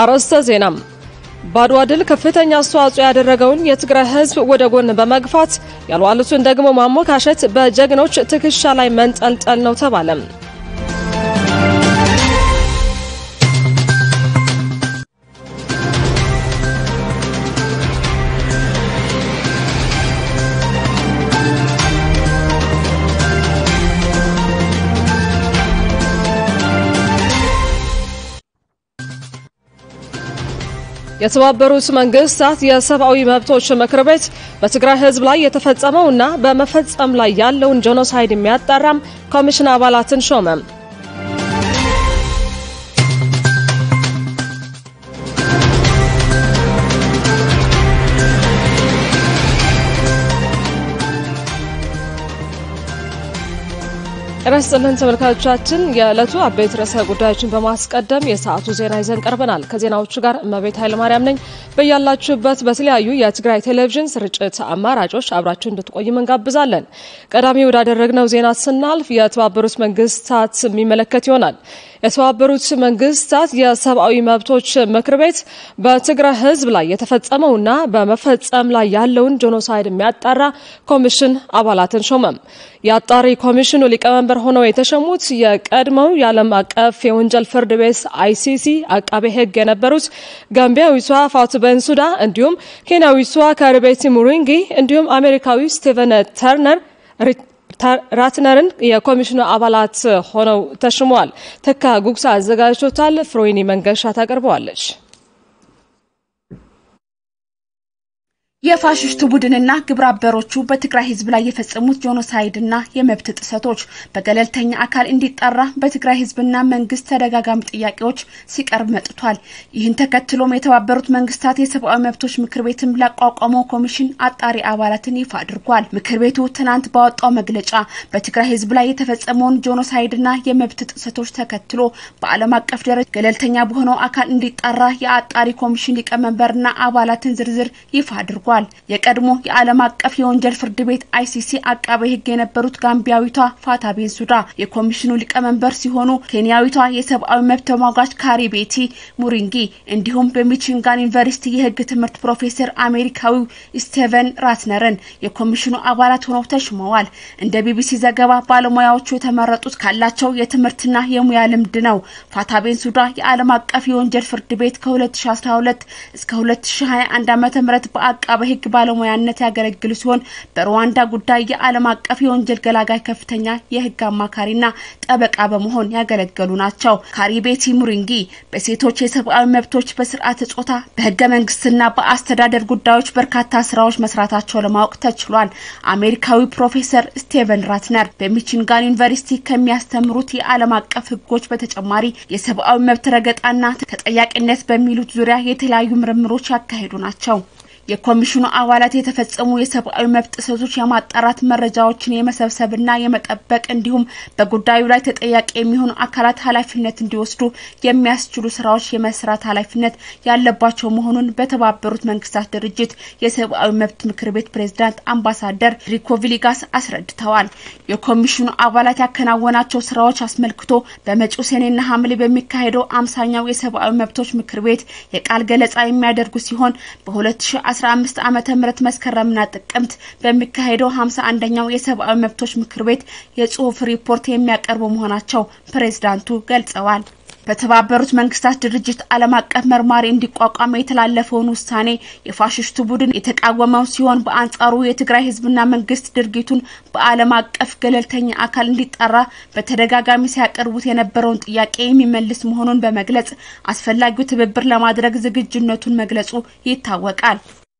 አርዕስተ ዜናም በአድዋ ድል ከፍተኛ አስተዋጽኦ ያደረገውን የትግራይ ሕዝብ ወደ ጎን በመግፋት ያልዋሉትን ደግሞ ማሞካሸት በጀግኖች ትከሻ ላይ መንጠልጠል ነው ተባለም። የተባበሩት መንግስታት የሰብአዊ መብቶች ምክር ቤት በትግራይ ህዝብ ላይ የተፈጸመውና በመፈጸም ላይ ያለውን ጄኖሳይድ የሚያጣራም ኮሚሽን አባላትን ሾመ። ጤና ይስጥልን ተመልካቾቻችን፣ የዕለቱ አበይት ርዕሰ ጉዳዮችን በማስቀደም የሰዓቱ ዜና ይዘን ቀርበናል። ከዜናዎቹ ጋር እመቤት ኃይለማርያም ነኝ። በያላችሁበት በተለያዩ የትግራይ ቴሌቪዥን ስርጭት አማራጮች አብራችሁ እንድትቆይም እንጋብዛለን። ቀዳሚ ወዳደረግነው ዜና ስናልፍ የተባበሩት መንግስታት የሚመለከት ይሆናል። የተባበሩት መንግስታት የሰብአዊ መብቶች ምክር ቤት በትግራይ ህዝብ ላይ የተፈጸመውና በመፈጸም ላይ ያለውን ጄኖሳይድ የሚያጣራ ኮሚሽን አባላትን ሾመም። የአጣሪ ኮሚሽኑ ሊቀመንበር ሆነው የተሸሙት የቀድሞው የዓለም አቀፍ የወንጀል ፍርድ ቤት አይሲሲ አቃቤ ህግ የነበሩት ጋምቢያዊቷ ፋቱ ቤንሱዳ እንዲሁም ኬንያዊቷ ካሪቤቲ ሙሪንጊ እንዲሁም አሜሪካዊ ስቲቨን ተርነር ራትነርን የኮሚሽኑ አባላት ሆነው ተሽመዋል። ተካ ጉግሳ አዘጋጅቶታል። ፍሮይኒ መንገሻ ታቀርበዋለች። የፋሽስቱ ቡድንና ግብረ አበሮቹ በትግራይ ህዝብ ላይ የፈጸሙት ጄኖሳይድና የመብት ጥሰቶች በገለልተኛ አካል እንዲጣራ በትግራይ ህዝብና መንግስት ተደጋጋሚ ጥያቄዎች ሲቀርብ መጥቷል። ይህን ተከትሎም የተባበሩት መንግስታት የሰብአዊ መብቶች ምክር ቤትም ላቋቋመው ኮሚሽን አጣሪ አባላትን ይፋ አድርጓል። ምክር ቤቱ ትናንት ባወጣው መግለጫ በትግራይ ህዝብ ላይ የተፈጸመውን ጄኖሳይድና የመብት ጥሰቶች ተከትሎ በዓለም አቀፍ ደረጃ ገለልተኛ በሆነው አካል እንዲጣራ የአጣሪ ኮሚሽን ሊቀመንበርና አባላትን ዝርዝር ይፋ አድርጓል። የቀድሞ የዓለም አቀፍ የወንጀል ፍርድ ቤት አይሲሲ አቃቤ ህግ የነበሩት ጋምቢያዊቷ ፋታ ቤንሱዳ የኮሚሽኑ ሊቀመንበር ሲሆኑ ኬንያዊቷ የሰብአዊ መብት ተሟጋች ካሪ ቤቲ ሙሪንጊ እንዲሁም በሚቺጋን ዩኒቨርሲቲ የህግ ትምህርት ፕሮፌሰር አሜሪካዊው ስቴቨን ራትነርን የኮሚሽኑ አባላት ሆነው ተሽመዋል። እንደ ቢቢሲ ዘገባ ባለሙያዎቹ የተመረጡት ካላቸው የትምህርትና የሙያ ልምድ ነው። ፋታ ቤንሱዳ የዓለም አቀፍ የወንጀል ፍርድ ቤት ከ2012 እስከ 2021 ዓ.ም በአቃቤ ህግ ባለሙያነት ያገለግሉ ሲሆን በሩዋንዳ ጉዳይ የዓለም አቀፍ የወንጀል ገላጋይ ከፍተኛ የህግ አማካሪና ጠበቃ በመሆን ያገለገሉ ናቸው። ካሪቤቲ ሙሪንጊ በሴቶች የሰብአዊ መብቶች፣ በስርዓተ ጾታ፣ በህገ መንግስትና በአስተዳደር ጉዳዮች በርካታ ስራዎች መስራታቸው ለማወቅ ተችሏል። አሜሪካዊ ፕሮፌሰር ስቴቨን ራትነር በሚቺጋን ዩኒቨርሲቲ ከሚያስተምሩት የዓለም አቀፍ ህጎች በተጨማሪ የሰብአዊ መብት ረገጣና ተጠያቂነት በሚሉት ዙሪያ የተለያዩ ምርምሮች ያካሄዱ ናቸው። የኮሚሽኑ አባላት የተፈጸሙ የሰብአዊ መብት ጥሰቶች የማጣራት መረጃዎችን የመሰብሰብና የመጠበቅ እንዲሁም በጉዳዩ ላይ ተጠያቂ የሚሆኑ አካላት ኃላፊነት እንዲወስዱ የሚያስችሉ ስራዎች የመስራት ኃላፊነት ያለባቸው መሆኑን በተባበሩት መንግስታት ድርጅት የሰብአዊ መብት ምክር ቤት ፕሬዝዳንት አምባሳደር ሪኮ ቪሊጋስ አስረድተዋል። የኮሚሽኑ አባላት ያከናወናቸው ስራዎች አስመልክቶ በመጪው ሰኔና ሐምሌ በሚካሄደው አምሳኛው የሰብአዊ መብቶች ምክር ቤት የቃል ገለጻ የሚያደርጉ ሲሆን በ2000 15 ዓመተ ምህረት መስከረምና ጥቅምት በሚካሄደው 51ኛው የሰብአዊ መብቶች ምክር ቤት የጽሁፍ ሪፖርት የሚያቀርቡ መሆናቸው ፕሬዝዳንቱ ገልጸዋል። በተባበሩት መንግስታት ድርጅት ዓለም አቀፍ መርማሪ እንዲቋቋም የተላለፈውን ውሳኔ የፋሽስቱ ቡድን የተቃወመው ሲሆን በአንጻሩ የትግራይ ህዝብና መንግስት ድርጊቱን በዓለም አቀፍ ገለልተኛ አካል እንዲጣራ በተደጋጋሚ ሲያቀርቡት የነበረውን ጥያቄ የሚመልስ መሆኑን በመግለጽ አስፈላጊው ትብብር ለማድረግ ዝግጁነቱን መግለጹ ይታወቃል።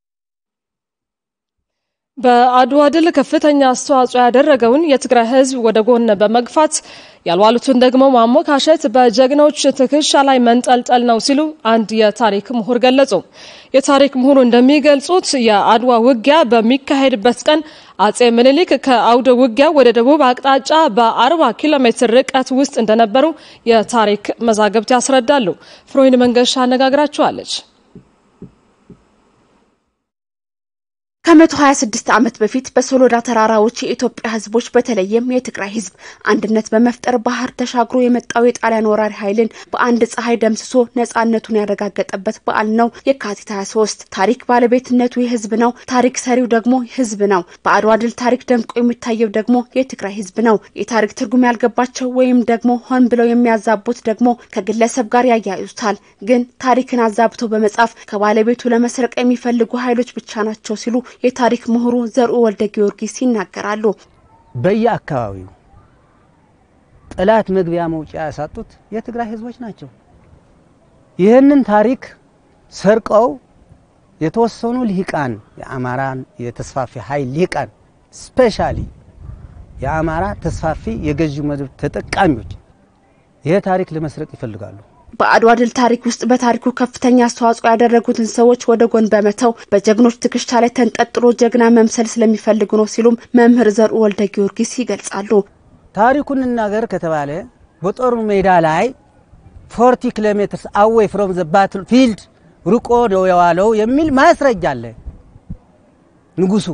በአድዋ ድል ከፍተኛ አስተዋጽኦ ያደረገውን የትግራይ ህዝብ ወደ ጎን በመግፋት ያልዋሉትን ደግሞ ማሞካሸት በጀግኖች ትከሻ ላይ መንጠልጠል ነው ሲሉ አንድ የታሪክ ምሁር ገለጹ። የታሪክ ምሁሩ እንደሚገልጹት የአድዋ ውጊያ በሚካሄድበት ቀን አጼ ምኒልክ ከአውደ ውጊያ ወደ ደቡብ አቅጣጫ በ40 ኪሎ ሜትር ርቀት ውስጥ እንደነበሩ የታሪክ መዛግብት ያስረዳሉ። ፍሮይን መንገሻ አነጋግራቸዋለች። ከ126 ዓመት በፊት በሶሎዳ ተራራዎች የኢትዮጵያ ሕዝቦች በተለይም የትግራይ ሕዝብ አንድነት በመፍጠር ባህር ተሻግሮ የመጣው የጣሊያን ወራሪ ኃይልን በአንድ ፀሐይ ደምስሶ ነጻነቱን ያረጋገጠበት በዓል ነው የካቲት 23። ታሪክ ባለቤትነቱ የሕዝብ ነው። ታሪክ ሰሪው ደግሞ ሕዝብ ነው። በአድዋ ድል ታሪክ ደምቆ የሚታየው ደግሞ የትግራይ ሕዝብ ነው። የታሪክ ትርጉም ያልገባቸው ወይም ደግሞ ሆን ብለው የሚያዛቡት ደግሞ ከግለሰብ ጋር ያያይዙታል። ግን ታሪክን አዛብቶ በመጻፍ ከባለቤቱ ለመስረቅ የሚፈልጉ ኃይሎች ብቻ ናቸው ሲሉ የታሪክ ምሁሩ ዘርኡ ወልደ ጊዮርጊስ ይናገራሉ። በየአካባቢው ጠላት መግቢያ መውጫ ያሳጡት የትግራይ ህዝቦች ናቸው። ይህንን ታሪክ ሰርቀው የተወሰኑ ልሂቃን የአማራን የተስፋፊ ኃይል ልሂቃን ስፔሻሊ የአማራ ተስፋፊ የገዢው መደብ ተጠቃሚዎች ይህ ታሪክ ለመስረቅ ይፈልጋሉ። በአድዋ ድል ታሪክ ውስጥ በታሪኩ ከፍተኛ አስተዋጽኦ ያደረጉትን ሰዎች ወደ ጎን በመተው በጀግኖች ትከሻ ላይ ተንጠልጥሎ ጀግና መምሰል ስለሚፈልጉ ነው ሲሉም መምህር ዘርኡ ወልደ ጊዮርጊስ ይገልጻሉ። ታሪኩን እናገር ከተባለ በጦሩ ሜዳ ላይ ፎርቲ ኪሎ ሜትርስ አዌይ ፍሮም ዘ ባትል ፊልድ ርቆ ነው የዋለው የሚል ማስረጃ አለ። ንጉሱ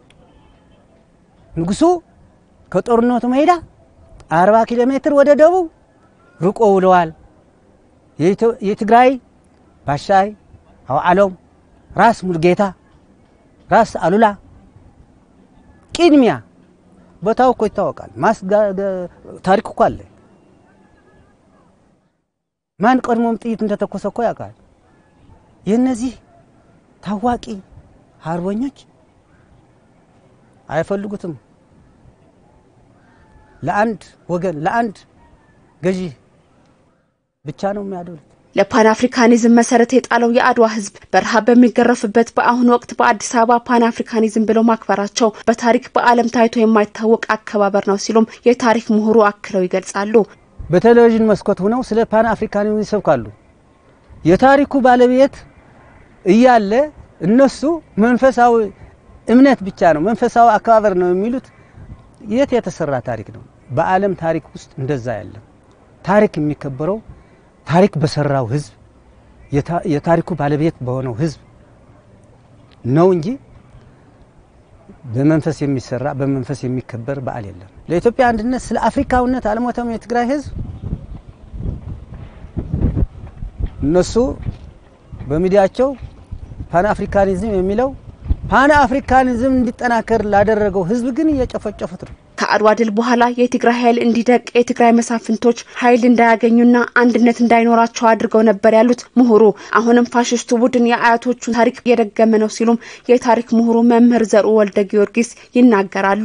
ንጉሱ ከጦርነቱ ሜዳ 40 ኪሎ ሜትር ወደ ደቡብ ርቆ ውለዋል። የትግራይ ባሻይ አውዓሎም፣ ራስ ሙልጌታ፣ ራስ አሉላ ቅድሚያ ቦታው እኮ ይታወቃል። ታሪክ እኮ አለ። ማን ቀድሞም ጥይት እንደተኮሰ እኮ ያውቃል። የእነዚህ ታዋቂ አርበኞች አይፈልጉትም። ለአንድ ወገን ለአንድ ገዢ ብቻ ነው የሚያደሉት። ለፓን አፍሪካኒዝም መሰረት የጣለው የአድዋ ሕዝብ በረሃብ በሚገረፍበት በአሁኑ ወቅት በአዲስ አበባ ፓን አፍሪካኒዝም ብለው ማክበራቸው በታሪክ በዓለም ታይቶ የማይታወቅ አከባበር ነው ሲሉም የታሪክ ምሁሩ አክለው ይገልጻሉ። በቴሌቪዥን መስኮት ሆነው ስለ ፓን አፍሪካኒዝም ይሰብካሉ። የታሪኩ ባለቤት እያለ እነሱ መንፈሳዊ እምነት ብቻ ነው መንፈሳዊ አከባበር ነው የሚሉት። የት የተሰራ ታሪክ ነው? በዓለም ታሪክ ውስጥ እንደዛ ያለም ታሪክ የሚከበረው ታሪክ በሰራው ህዝብ የታሪኩ ባለቤት በሆነው ህዝብ ነው እንጂ በመንፈስ የሚሰራ በመንፈስ የሚከበር በዓል የለም። ለኢትዮጵያ አንድነት ስለ አፍሪካዊነት አልሞተም የትግራይ ህዝብ። እነሱ በሚዲያቸው ፓን አፍሪካኒዝም የሚለው ፓን አፍሪካኒዝም እንዲጠናከር ላደረገው ህዝብ ግን እየጨፈጨፉት ነው። ከአድዋ ድል በኋላ የትግራይ ኃይል እንዲደቅ የትግራይ መሳፍንቶች ኃይል እንዳያገኙና አንድነት እንዳይኖራቸው አድርገው ነበር ያሉት ምሁሩ፣ አሁንም ፋሽስቱ ቡድን የአያቶቹን ታሪክ እየደገመ ነው ሲሉም የታሪክ ምሁሩ መምህር ዘርኡ ወልደ ጊዮርጊስ ይናገራሉ።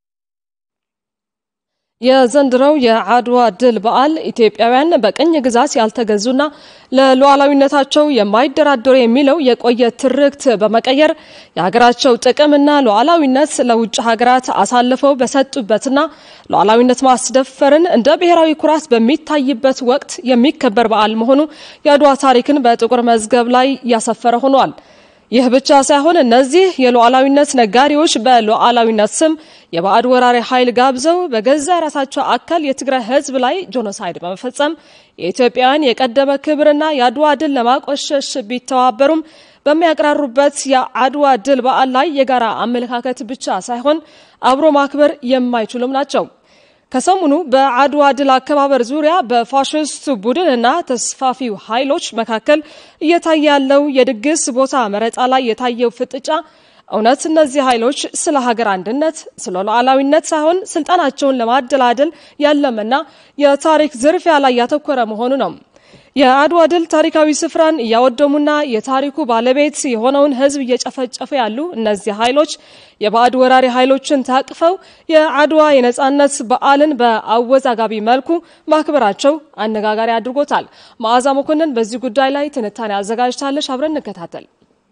የዘንድሮው የአድዋ ድል በዓል ኢትዮጵያውያን በቅኝ ግዛት ያልተገዙና ለሉዓላዊነታቸው የማይደራደሩ የሚለው የቆየ ትርክት በመቀየር የሀገራቸው ጥቅምና ሉዓላዊነት ለውጭ ሀገራት አሳልፈው በሰጡበትና ሉዓላዊነት ማስደፈርን እንደ ብሔራዊ ኩራት በሚታይበት ወቅት የሚከበር በዓል መሆኑ የአድዋ ታሪክን በጥቁር መዝገብ ላይ ያሰፈረ ሆኗል። ይህ ብቻ ሳይሆን እነዚህ የሉዓላዊነት ነጋዴዎች በሉዓላዊነት ስም የባዕድ ወራሪ ኃይል ጋብዘው በገዛ የራሳቸው አካል የትግራይ ሕዝብ ላይ ጄኖሳይድ በመፈጸም የኢትዮጵያውያን የቀደመ ክብርና የአድዋ ድል ለማቆሸሽ ቢተባበሩም በሚያቀራሩበት የአድዋ ድል በዓል ላይ የጋራ አመለካከት ብቻ ሳይሆን አብሮ ማክበር የማይችሉም ናቸው። ከሰሞኑ በአድዋ ድል አከባበር ዙሪያ በፋሽስት ቡድንና ተስፋፊው ኃይሎች መካከል እየታየ ያለው የድግስ ቦታ መረጣ ላይ የታየው ፍጥጫ እውነት እነዚህ ኃይሎች ስለ ሀገር አንድነት፣ ስለ ሉዓላዊነት ሳይሆን ስልጣናቸውን ለማደላደል ያለመና የታሪክ ዝርፊያ ላይ ያተኮረ መሆኑ ነው። የአድዋ ድል ታሪካዊ ስፍራን እያወደሙና የታሪኩ ባለቤት የሆነውን ሕዝብ እየጨፈጨፉ ያሉ እነዚህ ኃይሎች የባዕድ ወራሪ ኃይሎችን ታቅፈው የአድዋ የነጻነት በዓልን በአወዛጋቢ መልኩ ማክበራቸው አነጋጋሪ አድርጎታል። መዓዛ መኮንን በዚህ ጉዳይ ላይ ትንታኔ አዘጋጅታለች። አብረን እንከታተል።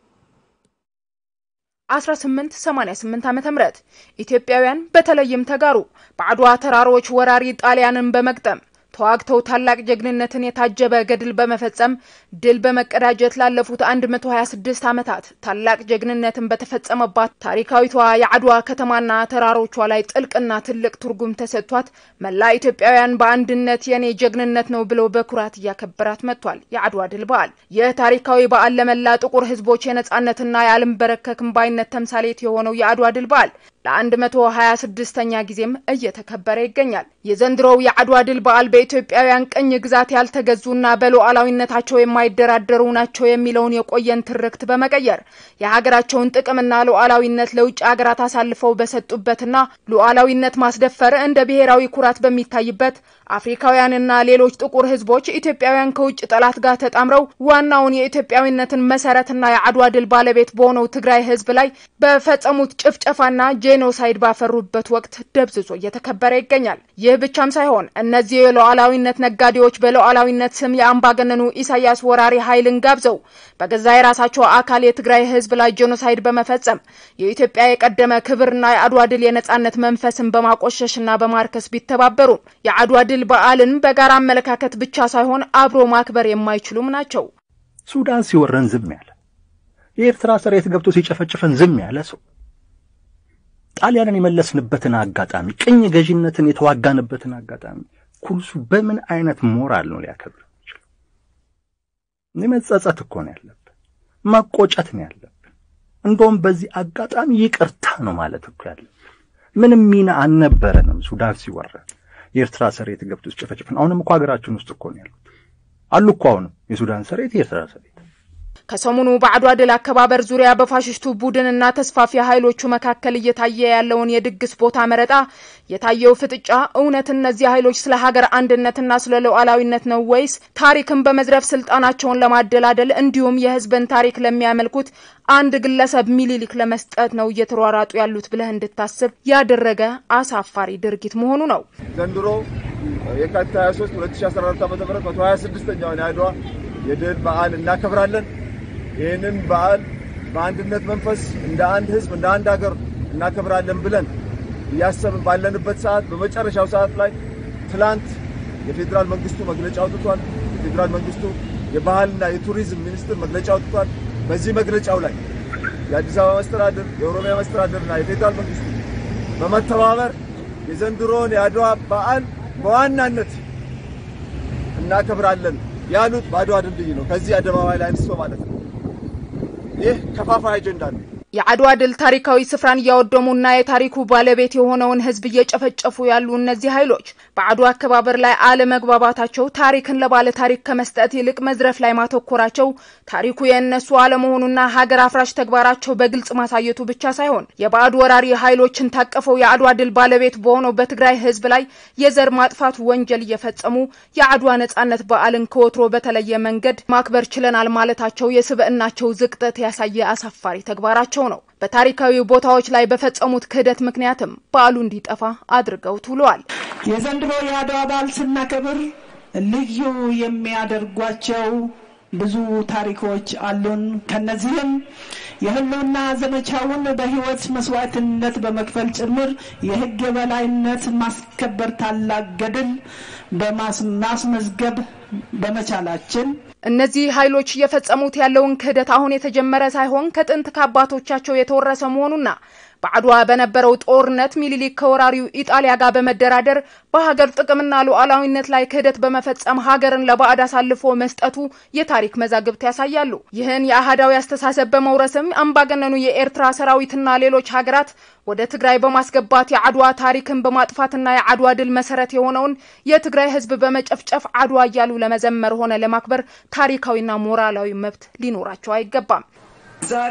1888 ዓመተ ምህረት ኢትዮጵያውያን በተለይም ተጋሩ በአድዋ ተራሮች ወራሪ ጣሊያንን በመግጠም ተዋግተው ታላቅ ጀግንነትን የታጀበ ገድል በመፈጸም ድል በመቀዳጀት ላለፉት 126 ዓመታት ታላቅ ጀግንነትን በተፈጸመባት ታሪካዊቷ የአድዋ ከተማና ተራሮቿ ላይ ጥልቅና ትልቅ ትርጉም ተሰጥቷት መላ ኢትዮጵያውያን በአንድነት የኔ ጀግንነት ነው ብለው በኩራት እያከበራት መጥቷል። የአድዋ ድል በዓል ይህ ታሪካዊ በዓል ለመላ ጥቁር ሕዝቦች የነጻነትና የአልንበረከክም ባይነት ተምሳሌት የሆነው የአድዋ ድል በዓል ለአንድ መቶ ሀያ ስድስተኛ ጊዜም እየተከበረ ይገኛል። የዘንድሮው የአድዋ ድል በዓል በኢትዮጵያውያን ቅኝ ግዛት ያልተገዙና በሉዓላዊነታቸው የማይደራደሩ ናቸው የሚለውን የቆየን ትርክት በመቀየር የሀገራቸውን ጥቅምና ሉዓላዊነት ለውጭ ሀገራት አሳልፈው በሰጡበትና ሉዓላዊነት ማስደፈር እንደ ብሔራዊ ኩራት በሚታይበት አፍሪካውያንና ሌሎች ጥቁር ህዝቦች ኢትዮጵያውያን ከውጭ ጠላት ጋር ተጣምረው ዋናውን የኢትዮጵያዊነትን መሰረትና የአድዋ ድል ባለቤት በሆነው ትግራይ ህዝብ ላይ በፈጸሙት ጭፍጨፋና ጄኖሳይድ ባፈሩበት ወቅት ደብዝዞ እየተከበረ ይገኛል። ይህ ብቻም ሳይሆን እነዚህ የሉዓላዊነት ነጋዴዎች በሉዓላዊነት ስም የአምባገነኑ ኢሳያስ ወራሪ ኃይልን ጋብዘው በገዛ የራሳቸው አካል የትግራይ ህዝብ ላይ ጄኖሳይድ በመፈጸም የኢትዮጵያ የቀደመ ክብርና የአድዋ ድል የነጻነት መንፈስን በማቆሸሽና በማርከስ ቢተባበሩም የአድዋ ድል በዓልን በጋራ አመለካከት ብቻ ሳይሆን አብሮ ማክበር የማይችሉም ናቸው። ሱዳን ሲወረን ዝም ያለ፣ የኤርትራ ሰራዊት ገብቶ ሲጨፈጭፈን ዝም ያለ ሰው ጣሊያንን የመለስንበትን አጋጣሚ ቅኝ ገዢነትን የተዋጋንበትን አጋጣሚ ኩልሱ በምን አይነት ሞራል ነው ሊያከብር የሚችለው? መጸጸት እኮ ነው ያለብን፣ መቆጨት ነው ያለብን። እንደውም በዚህ አጋጣሚ ይቅርታ ነው ማለት እኮ ያለብን። ምንም ሚና አልነበረንም ሱዳን ሲወረን የኤርትራ ሰራዊት ገብቶ ሲጨፈጭፈን። አሁንም እኮ ሀገራችን ውስጥ እኮ ነው ያሉት አሉ እኮ አሁንም የሱዳን ሰራዊት የኤርትራ ሰራዊት ከሰሞኑ በአድዋ ድል አከባበር ዙሪያ በፋሽስቱ ቡድንና ተስፋፊ ኃይሎቹ መካከል እየታየ ያለውን የድግስ ቦታ መረጣ፣ የታየው ፍጥጫ እውነት እነዚህ ኃይሎች ስለ ሀገር አንድነትና ስለ ሉዓላዊነት ነው ወይስ ታሪክን በመዝረፍ ስልጣናቸውን ለማደላደል እንዲሁም የሕዝብን ታሪክ ለሚያመልኩት አንድ ግለሰብ ሚኒሊክ ለመስጠት ነው እየተሯሯጡ ያሉት ብለህ እንድታስብ ያደረገ አሳፋሪ ድርጊት መሆኑ ነው። ዘንድሮ የካቲት 23 2014 ዓ.ም 126ኛውን የአድዋ የድል በዓል እናከብራለን። ይህንን በዓል በአንድነት መንፈስ እንደ አንድ ህዝብ እንደ አንድ ሀገር እናከብራለን ብለን እያሰብን ባለንበት ሰዓት በመጨረሻው ሰዓት ላይ ትላንት የፌዴራል መንግስቱ መግለጫ አውጥቷል። የፌዴራል መንግስቱ የባህልና የቱሪዝም ሚኒስትር መግለጫ አውጥቷል። በዚህ መግለጫው ላይ የአዲስ አበባ መስተዳድር፣ የኦሮሚያ መስተዳድርና የፌዴራል መንግስቱ በመተባበር የዘንድሮን የአድዋ በዓል በዋናነት እናከብራለን ያሉት በአድዋ ድልድይ ነው። ከዚህ አደባባይ ላይ አንስቶ ማለት ነው። ይህ ከፋፋይ አጀንዳ ነው። የአድዋ ድል ታሪካዊ ስፍራን እያወደሙና የታሪኩ ባለቤት የሆነውን ህዝብ እየጨፈጨፉ ያሉ እነዚህ ኃይሎች በአድዋ አከባበር ላይ አለመግባባታቸው ታሪክን ለባለ ታሪክ ከመስጠት ይልቅ መዝረፍ ላይ ማተኮራቸው ታሪኩ የእነሱ አለመሆኑና ሀገር አፍራሽ ተግባራቸው በግልጽ ማሳየቱ ብቻ ሳይሆን የባዕድ ወራሪ ኃይሎችን ታቀፈው የአድዋ ድል ባለቤት በሆነው በትግራይ ህዝብ ላይ የዘር ማጥፋት ወንጀል እየፈጸሙ የአድዋ ነጻነት በዓልን ከወትሮ በተለየ መንገድ ማክበር ችለናል ማለታቸው የስብዕናቸው ዝቅጠት ያሳየ አሳፋሪ ተግባራቸው ነው። በታሪካዊ ቦታዎች ላይ በፈጸሙት ክህደት ምክንያትም በዓሉ እንዲጠፋ አድርገውት ውለዋል። የዘንድሮ የአድዋ በዓል ስናከብር ልዩ የሚያደርጓቸው ብዙ ታሪኮች አሉን። ከነዚህም የህልውና ዘመቻውን በህይወት መስዋዕትነት በመክፈል ጭምር የህግ የበላይነት ማስከበር ታላቅ ገድል በማስመዝገብ በመቻላችን እነዚህ ኃይሎች እየፈጸሙት ያለውን ክህደት አሁን የተጀመረ ሳይሆን ከጥንት ከአባቶቻቸው የተወረሰ መሆኑና በአድዋ በነበረው ጦርነት ሚኒሊክ ከወራሪው ኢጣሊያ ጋር በመደራደር በሀገር ጥቅምና ሉዓላዊነት ላይ ክህደት በመፈጸም ሀገርን ለባዕድ አሳልፎ መስጠቱ የታሪክ መዛግብት ያሳያሉ። ይህን የአህዳዊ አስተሳሰብ በመውረስም አምባገነኑ የኤርትራ ሰራዊትና ሌሎች ሀገራት ወደ ትግራይ በማስገባት የአድዋ ታሪክን በማጥፋትና የአድዋ ድል መሰረት የሆነውን የትግራይ ህዝብ በመጨፍጨፍ አድዋ እያሉ ለመዘመር ሆነ ለማክበር ታሪካዊና ሞራላዊ መብት ሊኖራቸው አይገባም። ዛሬ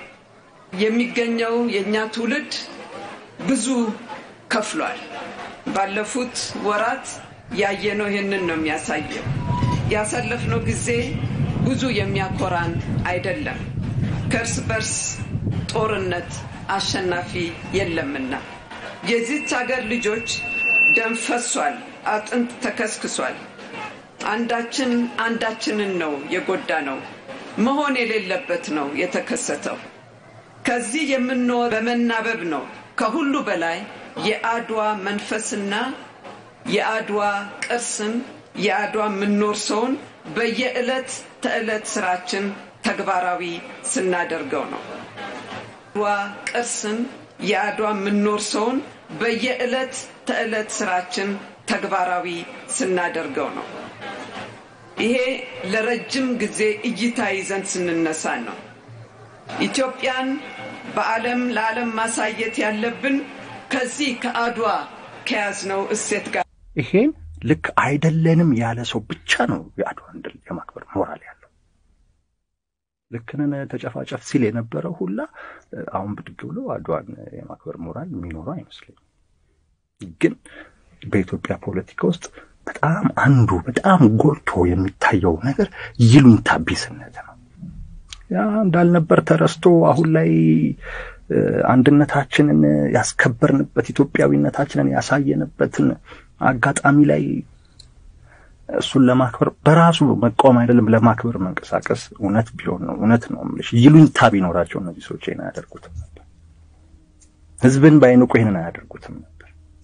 የሚገኘው የእኛ ትውልድ ብዙ ከፍሏል። ባለፉት ወራት ያየነው ይህንን ነው የሚያሳየው። ያሳለፍነው ጊዜ ብዙ የሚያኮራን አይደለም። ከእርስ በርስ ጦርነት አሸናፊ የለምና የዚች ሀገር ልጆች ደም ፈሷል፣ አጥንት ተከስክሷል። አንዳችን አንዳችንን ነው የጎዳ ነው መሆን የሌለበት ነው የተከሰተው። ከዚህ የምንኖር በመናበብ ነው። ከሁሉ በላይ የአድዋ መንፈስና የአድዋ ቅርስን የአድዋ የምንወርሰውን በየዕለት ተዕለት ስራችን ተግባራዊ ስናደርገው ነው። አድዋ ቅርስን የአድዋ የምንወርሰውን በየዕለት ተዕለት ስራችን ተግባራዊ ስናደርገው ነው። ይሄ ለረጅም ጊዜ እይታ ይዘን ስንነሳ ነው። ኢትዮጵያን በዓለም ለዓለም ማሳየት ያለብን ከዚህ ከአድዋ ከያዝነው እሴት ጋር ይሄን ልክ አይደለንም ያለ ሰው ብቻ ነው የአድዋን ድል የማክበር ሞራል ያለው። ልክንን ተጨፋጨፍ ሲል የነበረው ሁላ አሁን ብድግ ብሎ አድዋን የማክበር ሞራል የሚኖረው አይመስለኝም። ግን በኢትዮጵያ ፖለቲካ ውስጥ በጣም አንዱ በጣም ጎልቶ የሚታየው ነገር ይሉኝታ ቢስነት ነው። ያ እንዳልነበር ተረስቶ አሁን ላይ አንድነታችንን ያስከበርንበት ኢትዮጵያዊነታችንን ያሳየንበትን አጋጣሚ ላይ እሱን ለማክበር በራሱ መቃወም አይደለም ለማክበር መንቀሳቀስ እውነት ቢሆን ነው እውነት ነው የምልሽ ይሉኝታ ቢኖራቸው እነዚህ ሰዎች ይህን አያደርጉትም ነበር። ህዝብን ባይንቁ ይህንን አያደርጉትም ነበር።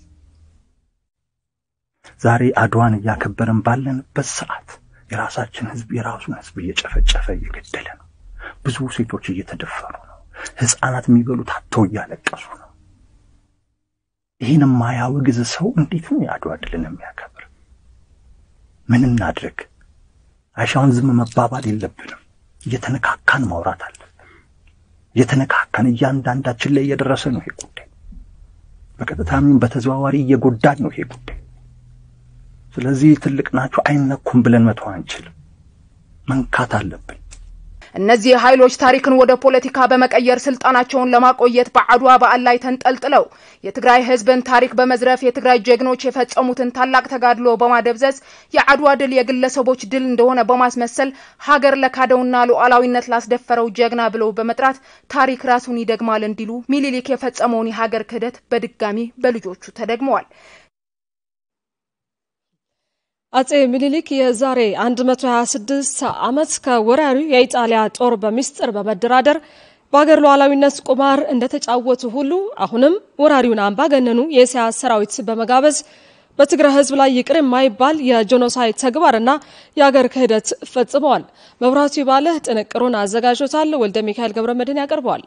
ዛሬ አድዋን እያከበርን ባለንበት ሰዓት የራሳችን ህዝብ የራሱን ህዝብ እየጨፈጨፈ እየገደለ ነው። ብዙ ሴቶች እየተደፈሩ ነው። ህፃናት የሚበሉት አጥተው እያለቀሱ ነው። ይህን የማያወግዝ ሰው እንዴት ነው የአድዋ ድልን የሚያከብር? ምን እናድርግ? አይሻውን ዝም መባባል የለብንም። እየተነካካን ማውራት አለብን። እየተነካካን እያንዳንዳችን ላይ እየደረሰ ነው ይሄ ጉዳይ። በቀጥታም በተዘዋዋሪ እየጎዳን ነው ይሄ ጉዳይ። ስለዚህ ትልቅ ናቸው አይነኩም ብለን መተው አንችልም። መንካት አለብን። እነዚህ ኃይሎች ታሪክን ወደ ፖለቲካ በመቀየር ስልጣናቸውን ለማቆየት በአድዋ በዓል ላይ ተንጠልጥለው የትግራይ ህዝብን ታሪክ በመዝረፍ የትግራይ ጀግኖች የፈጸሙትን ታላቅ ተጋድሎ በማደብዘዝ የአድዋ ድል የግለሰቦች ድል እንደሆነ በማስመሰል ሀገር ለካደውና ሉዓላዊነት ላስደፈረው ጀግና ብለው በመጥራት ታሪክ ራሱን ይደግማል እንዲሉ ሚኒሊክ የፈጸመውን የሀገር ክህደት በድጋሚ በልጆቹ ተደግመዋል። አጼ ሚኒሊክ የዛሬ 126 ዓመት ከወራሪው የኢጣሊያ ጦር በሚስጥር በመደራደር በአገር ሉዓላዊነት ቁማር እንደተጫወቱ ሁሉ አሁንም ወራሪውን አምባገነኑ የኢሳያስ ሰራዊት በመጋበዝ በትግራይ ህዝብ ላይ ይቅር የማይባል የጄኖሳይድ ተግባርና የአገር ክህደት ፈጽመዋል። መብራቱ ይባለህ ጥንቅሩን አዘጋጅቶታል። ወልደ ሚካኤል ገብረ መድህን ያቀርበዋል።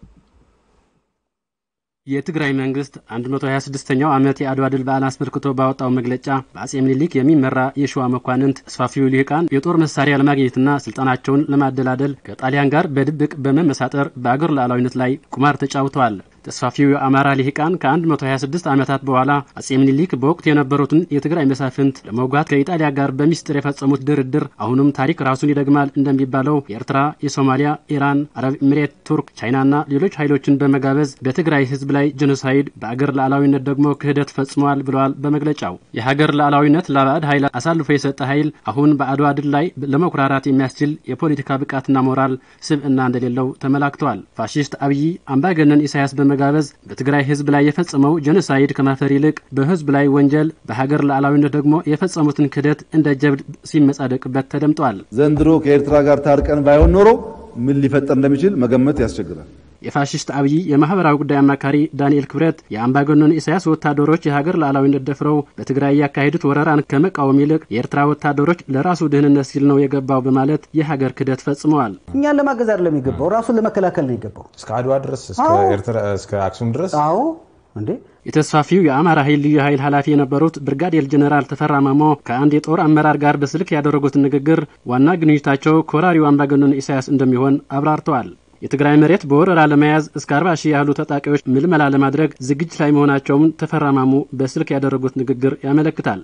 የትግራይ መንግስት 126ኛው ዓመት የአድዋ ድል በዓል አስመልክቶ ባወጣው መግለጫ በአጼ ምኒልክ የሚመራ የሸዋ መኳንንት ተስፋፊው ልሂቃን የጦር መሳሪያ ለማግኘትና ስልጣናቸውን ለማደላደል ከጣሊያን ጋር በድብቅ በመመሳጠር በአገር ሉዓላዊነት ላይ ቁማር ተጫውተዋል። ተስፋፊው የአማራ ልሂቃን ከ126 ዓመታት በኋላ አጼ ምኒልክ በወቅቱ የነበሩትን የትግራይ መሳፍንት ለመውጋት ከኢጣሊያ ጋር በሚስጥር የፈጸሙት ድርድር አሁንም ታሪክ ራሱን ይደግማል እንደሚባለው የኤርትራ፣ የሶማሊያ፣ ኢራን፣ አረብ ኤሚሬት፣ ቱርክ፣ ቻይናና ሌሎች ኃይሎችን በመጋበዝ በትግራይ ህዝብ ላይ ጄኖሳይድ በአገር ሉዓላዊነት ደግሞ ክህደት ፈጽመዋል ብለዋል። በመግለጫው የሀገር ሉዓላዊነት ለባዕድ ኃይል አሳልፎ የሰጠ ኃይል አሁን በአድዋ ድል ላይ ለመኩራራት የሚያስችል የፖለቲካ ብቃትና ሞራል ስብዕና እንደሌለው ተመላክተዋል። ፋሺስት አብይ አምባገነን ኢሳያስ በመጋበዝ በትግራይ ህዝብ ላይ የፈጸመው ጄኖሳይድ ከማፈር ይልቅ በህዝብ ላይ ወንጀል በሀገር ሉዓላዊነት ደግሞ የፈጸሙትን ክህደት እንደ ጀብድ ሲመጻደቅበት ተደምጧል። ዘንድሮ ከኤርትራ ጋር ታርቀን ባይሆን ኖሮ ምን ሊፈጠር እንደሚችል መገመት ያስቸግራል። የፋሽስት አብይ የማህበራዊ ጉዳይ አማካሪ ዳንኤል ክብረት የአምባገነኑ ኢሳያስ ወታደሮች የሀገር ሉዓላዊነት ደፍረው በትግራይ ያካሄዱት ወረራን ከመቃወም ይልቅ የኤርትራ ወታደሮች ለራሱ ደህንነት ሲል ነው የገባው በማለት የሀገር ክህደት ፈጽመዋል። እኛን ለማገዝ አይደለም የገባው፣ ራሱን ለመከላከል ነው የገባው። እስከ አድዋ ድረስ እስከ አክሱም ድረስ አዎ እንዴ የተስፋፊው የአማራ ኃይል ልዩ ኃይል ኃላፊ የነበሩት ብርጋዴር ጀኔራል ተፈራ ማሞ ከአንድ የጦር አመራር ጋር በስልክ ያደረጉትን ንግግር ዋና ግንኙታቸው ከወራሪው አምባገነን ኢሳያስ እንደሚሆን አብራርተዋል። የትግራይ መሬት በወረራ ለመያዝ እስከ አርባ ሺህ ያህሉ ታጣቂዎች ምልመላ ለማድረግ ዝግጅት ላይ መሆናቸውን ተፈራ ማሞ በስልክ ያደረጉት ንግግር ያመለክታል።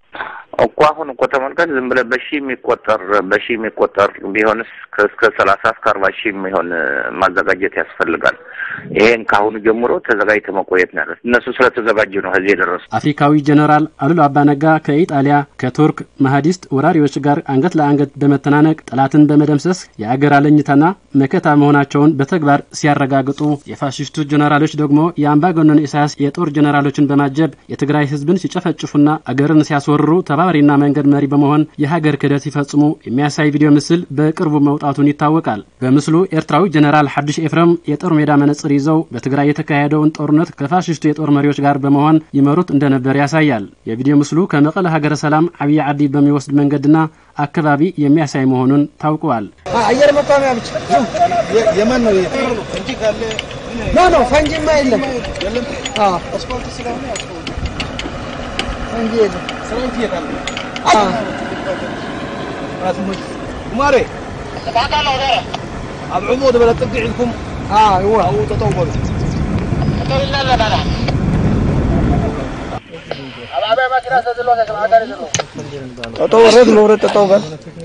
እኮ አሁን እኮ ተመልከት፣ ዝም ብለህ በሺህ የሚቆጠር በሺህ የሚቆጠር ቢሆንስ እስከ ሰላሳ እስከ አርባ ሺህ የሚሆን ማዘጋጀት ያስፈልጋል። ይሄን ከአሁኑ ጀምሮ ተዘጋጅተህ መቆየት ነው ያለት። እነሱ ስለተዘጋጁ ነው እዚህ የደረሱ። አፍሪካዊ ጀኔራል አሉላ አባነጋ ከኢጣሊያ ከቱርክ መሀዲስት ወራሪዎች ጋር አንገት ለአንገት በመተናነቅ ጠላትን በመደምሰስ የአገር አለኝታና መከታ መሆናቸውን በተግባር ሲያረጋግጡ፣ የፋሽስቱ ጀኔራሎች ደግሞ የአምባገነን ኢሳያስ የጦር ጀኔራሎችን በማጀብ የትግራይ ሕዝብን ሲጨፈጭፉና አገርን ሲያስወርሩ ተባ አስተባባሪና መንገድ መሪ በመሆን የሀገር ክህደት ሲፈጽሙ የሚያሳይ ቪዲዮ ምስል በቅርቡ መውጣቱን ይታወቃል። በምስሉ ኤርትራዊ ጀኔራል ሐዱሽ ኤፍረም የጦር ሜዳ መነጽር ይዘው በትግራይ የተካሄደውን ጦርነት ከፋሽስቱ የጦር መሪዎች ጋር በመሆን ይመሩት እንደነበር ያሳያል። የቪዲዮ ምስሉ ከመቀለ ሀገረ ሰላም አብይ ዓዲ በሚወስድ መንገድና አካባቢ የሚያሳይ መሆኑን ታውቀዋል። አየር መቋሚያ ብቻ የማን ነው? ኖ ኖ ፈንጂማ የለም። ፈንጂ የለም። ማሬ ኣብ ዕሙቕ ዝበለ ጥጊ ዒልኩም ኣብኡ ጠጠው በሉ ጠጠው ወረድ መውረድ ጠጠው በል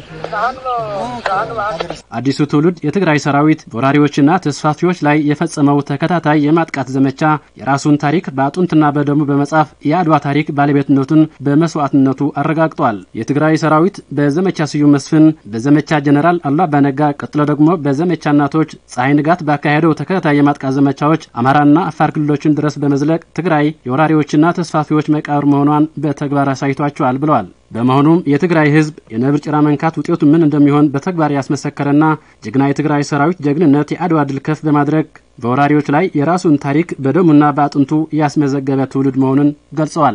አዲሱ ትውልድ የትግራይ ሰራዊት በወራሪዎችና ተስፋፊዎች ላይ የፈጸመው ተከታታይ የማጥቃት ዘመቻ የራሱን ታሪክ በአጥንትና በደሙ በመጻፍ የአድዋ ታሪክ ባለቤትነቱን በመስዋዕትነቱ አረጋግጧል። የትግራይ ሰራዊት በዘመቻ ስዩም መስፍን፣ በዘመቻ ጀኔራል አሉላ አባነጋ፣ ቀጥሎ ደግሞ በዘመቻ እናቶች ፀሐይ ንጋት ባካሄደው ተከታታይ የማጥቃት ዘመቻዎች አማራና አፋር ክልሎችን ድረስ በመዝለቅ ትግራይ የወራሪዎችና ተስፋፊዎች መቃብር መሆኗን በተግባር አሳይቷቸዋል ብለዋል። በመሆኑም የትግራይ ህዝብ የነብር ጭራ መንካት ውጤቱ ምን እንደሚሆን በተግባር ያስመሰከረና ጀግና የትግራይ ሰራዊት ጀግንነት የአድዋ ድል ከፍ በማድረግ በወራሪዎች ላይ የራሱን ታሪክ በደሙና በአጥንቱ ያስመዘገበ ትውልድ መሆኑን ገልጸዋል።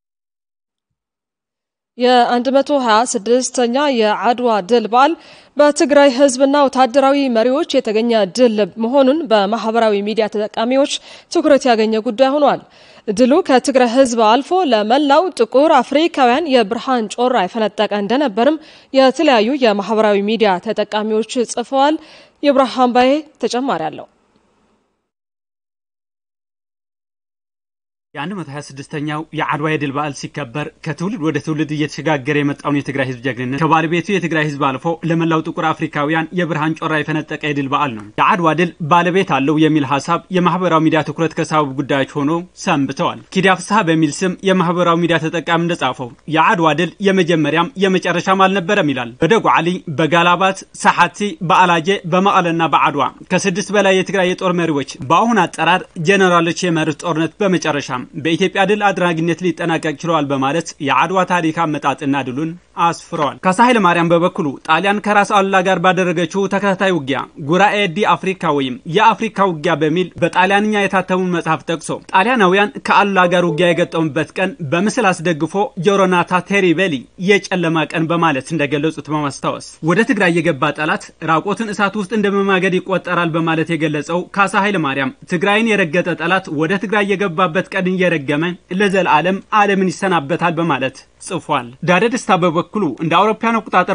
የ126ኛ የአድዋ ድል በዓል በትግራይ ህዝብና ወታደራዊ መሪዎች የተገኘ ድል መሆኑን በማህበራዊ ሚዲያ ተጠቃሚዎች ትኩረት ያገኘ ጉዳይ ሆኗል። ድሉ ከትግራይ ህዝብ አልፎ ለመላው ጥቁር አፍሪካውያን የብርሃን ጮራ የፈነጠቀ እንደነበርም የተለያዩ የማህበራዊ ሚዲያ ተጠቃሚዎች ጽፈዋል። የብርሃን ባዬ ተጨማሪ አለው። የ126ኛው የአድዋ የድል በዓል ሲከበር ከትውልድ ወደ ትውልድ እየተሸጋገረ የመጣውን የትግራይ ህዝብ ጀግንነት ከባለቤቱ የትግራይ ህዝብ አልፎ ለመላው ጥቁር አፍሪካውያን የብርሃን ጮራ የፈነጠቀ የድል በዓል ነው። የአድዋ ድል ባለቤት አለው የሚል ሀሳብ የማህበራዊ ሚዲያ ትኩረት ከሳቡ ጉዳዮች ሆኖ ሰንብተዋል። ኪዳ ፍስሐ በሚል ስም የማህበራዊ ሚዲያ ተጠቃሚ እንደጻፈው የአድዋ ድል የመጀመሪያም የመጨረሻም አልነበረም ይላል። በደጓዓሊ፣ በጋላባት፣ ሰሓቲ፣ በአላጀ፣ በመቀለና በአድዋ ከስድስት በላይ የትግራይ የጦር መሪዎች በአሁን አጠራር ጀኔራሎች የመሩት ጦርነት በመጨረሻ በኢትዮጵያ ድል አድራጊነት ሊጠናቀቅ ችለዋል በማለት የአድዋ ታሪክ አመጣጥና ድሉን አስፍረዋል። ካሳ ኃይለ ማርያም በበኩሉ ጣሊያን ከራስ አሉላ ጋር ባደረገችው ተከታታይ ውጊያ ጉራኤ ዲ አፍሪካ ወይም የአፍሪካ ውጊያ በሚል በጣሊያንኛ የታተሙን መጽሐፍ ጠቅሶ ጣሊያናውያን ከአሉላ ጋር ውጊያ የገጠሙበት ቀን በምስል አስደግፎ ጆሮናታ ቴሪቤሊ የጨለማ ቀን በማለት እንደገለጹት በማስታወስ ወደ ትግራይ የገባ ጠላት ራቆትን እሳት ውስጥ እንደመማገድ ይቆጠራል በማለት የገለጸው ካሳ ኃይለ ማርያም ትግራይን የረገጠ ጠላት ወደ ትግራይ የገባበት ቀን እየረገመ ለዘላለም ዓለምን ይሰናበታል በማለት ጽፏል። ዳደ ደስታ በበኩሉ እንደ አውሮፓውያን አቆጣጠር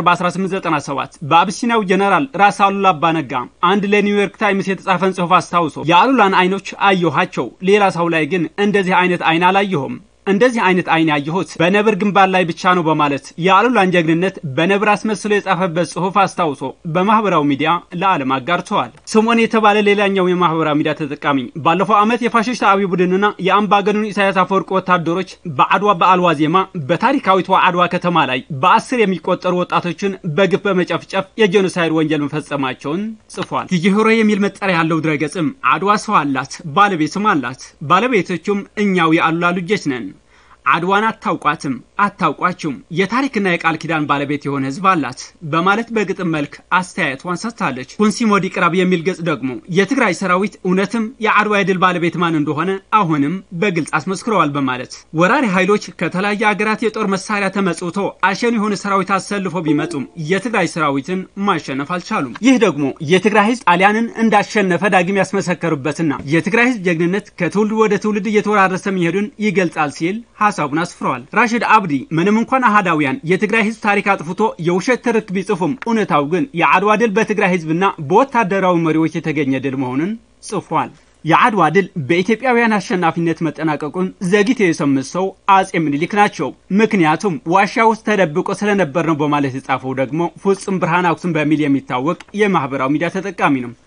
በ1897 በአብሲናው ጀነራል ራስ አሉላ አባነጋ አንድ ለኒውዮርክ ታይምስ የተጻፈን ጽሑፍ አስታውሶ የአሉላን አይኖች አየኋቸው፣ ሌላ ሰው ላይ ግን እንደዚህ አይነት አይን አላየሁም እንደዚህ አይነት አይን ያየሁት በነብር ግንባር ላይ ብቻ ነው በማለት የአሉላን ጀግንነት በነብር አስመስሎ የጻፈበት ጽሑፍ አስታውሶ በማህበራዊ ሚዲያ ለዓለም አጋርተዋል። ስምዖን የተባለ ሌላኛው የማህበራዊ ሚዲያ ተጠቃሚ ባለፈው ዓመት የፋሽስት አብይ ቡድንና የአምባገኑን ኢሳያስ አፈወርቅ ወታደሮች በአድዋ በዓል ዋዜማ በታሪካዊቷ አድዋ ከተማ ላይ በአስር የሚቆጠሩ ወጣቶችን በግፍ በመጨፍጨፍ የጄኖሳይድ ወንጀል መፈጸማቸውን ጽፏል። ቲጂህሮ የሚል መጠሪያ ያለው ድረገጽም አድዋ ሰው አላት፣ ባለቤትም አላት። ባለቤቶቹም እኛው የአሉላ ልጆች ነን። አድዋን አታውቋትም፣ አታውቋችሁም። የታሪክና የቃል ኪዳን ባለቤት የሆነ ህዝብ አላት በማለት በግጥም መልክ አስተያየቷን ሰጥታለች። ኩንሲሞዲ ቅራብ የሚል ገጽ ደግሞ የትግራይ ሰራዊት እውነትም የአድዋ የድል ባለቤት ማን እንደሆነ አሁንም በግልጽ አስመስክረዋል በማለት ወራሪ ኃይሎች ከተለያየ ሀገራት የጦር መሳሪያ ተመጽውቶ አሸን የሆነ ሰራዊት አሰልፎ ቢመጡም የትግራይ ሰራዊትን ማሸነፍ አልቻሉም። ይህ ደግሞ የትግራይ ህዝብ ጣሊያንን እንዳሸነፈ ዳግም ያስመሰከሩበትና የትግራይ ህዝብ ጀግንነት ከትውልድ ወደ ትውልድ እየተወራረሰ መሄዱን ይገልጻል ሲል ሀሳቡን አስፍረዋል። ራሽድ አብዲ ምንም እንኳን አህዳውያን የትግራይ ህዝብ ታሪክ አጥፍቶ የውሸት ትርክ ቢጽፉም እውነታው ግን የአድዋ ድል በትግራይ ህዝብና በወታደራዊ መሪዎች የተገኘ ድል መሆኑን ጽፏል። የአድዋ ድል በኢትዮጵያውያን አሸናፊነት መጠናቀቁን ዘግይተው የሰሙት ሰው አጼ ምኒልክ ናቸው። ምክንያቱም ዋሻ ውስጥ ተደብቆ ስለነበር ነው በማለት የጻፈው ደግሞ ፍጹም ብርሃን አክሱም በሚል የሚታወቅ የማህበራዊ ሚዲያ ተጠቃሚ ነው።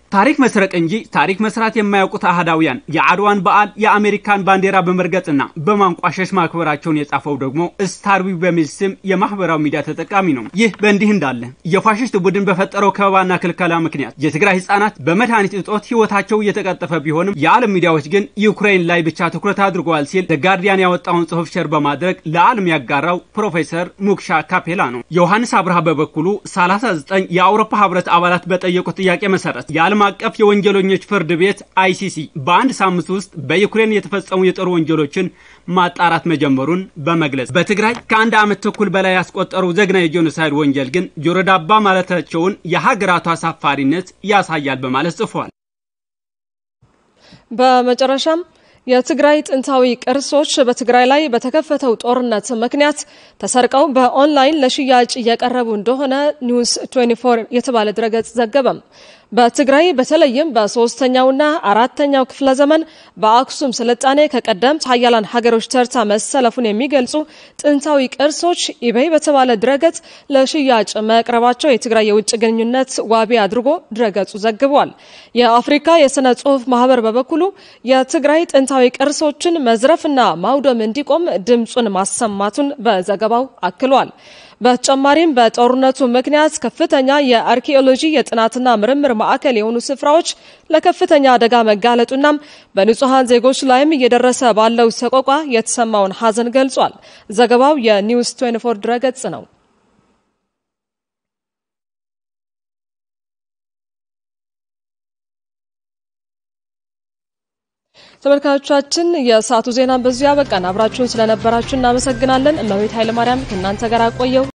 ታሪክ መስረቅ እንጂ ታሪክ መስራት የማያውቁት አህዳውያን የአድዋን በዓል የአሜሪካን ባንዲራ በመርገጥና በማንቋሸሽ ማክበራቸውን የጻፈው ደግሞ ስታርዊ በሚል ስም የማህበራዊ ሚዲያ ተጠቃሚ ነው። ይህ በእንዲህ እንዳለ የፋሽስት ቡድን በፈጠረው ከበባና ክልከላ ምክንያት የትግራይ ህጻናት በመድኃኒት እጦት ህይወታቸው እየተቀጠፈ ቢሆንም የዓለም ሚዲያዎች ግን ዩክሬን ላይ ብቻ ትኩረት አድርገዋል ሲል ጋርዲያን ያወጣውን ጽሑፍ ሸር በማድረግ ለዓለም ያጋራው ፕሮፌሰር ሙክሻ ካፔላ ነው። ዮሐንስ አብርሃ በበኩሉ 39 የአውሮፓ ህብረት አባላት በጠየቁት ጥያቄ መሰረት የዓለም አቀፍ የወንጀለኞች ፍርድ ቤት አይሲሲ በአንድ ሳምንት ውስጥ በዩክሬን የተፈጸሙ የጦር ወንጀሎችን ማጣራት መጀመሩን በመግለጽ በትግራይ ከአንድ ዓመት ተኩል በላይ ያስቆጠሩ ዘግናኝ የጄኖሳይድ ወንጀል ግን ጆሮ ዳባ ማለታቸውን የሀገራቱ አሳፋሪነት ያሳያል በማለት ጽፏል። በመጨረሻም የትግራይ ጥንታዊ ቅርሶች በትግራይ ላይ በተከፈተው ጦርነት ምክንያት ተሰርቀው በኦንላይን ለሽያጭ እየቀረቡ እንደሆነ ኒውስ 24 የተባለ ድረገጽ ዘገበም። በትግራይ በተለይም በሶስተኛውና አራተኛው ክፍለ ዘመን በአክሱም ስልጣኔ ከቀደምት ሀያላን ሀገሮች ተርታ መሰለፉን የሚገልጹ ጥንታዊ ቅርሶች ኢቤይ በተባለ ድረገጽ ለሽያጭ መቅረባቸው የትግራይ የውጭ ግንኙነት ዋቢ አድርጎ ድረገጹ ዘግቧል። የአፍሪካ የስነ ጽሁፍ ማህበር በበኩሉ የትግራይ ጥንታዊ ቅርሶችን መዝረፍና ማውደም እንዲቆም ድምፁን ማሰማቱን በዘገባው አክሏል። በተጨማሪም በጦርነቱ ምክንያት ከፍተኛ የአርኪኦሎጂ የጥናትና ምርምር ማዕከል የሆኑ ስፍራዎች ለከፍተኛ አደጋ መጋለጡናም በንጹሐን ዜጎች ላይም እየደረሰ ባለው ሰቆቋ የተሰማውን ሐዘን ገልጿል። ዘገባው የኒውስ 24 ድረገጽ ነው። ተመልካቾቻችን የሰዓቱ ዜና በዚሁ ያበቃን። አብራችሁን ስለነበራችሁ እናመሰግናለን። እመቤት ኃይለማርያም ከእናንተ ጋር አቆየው።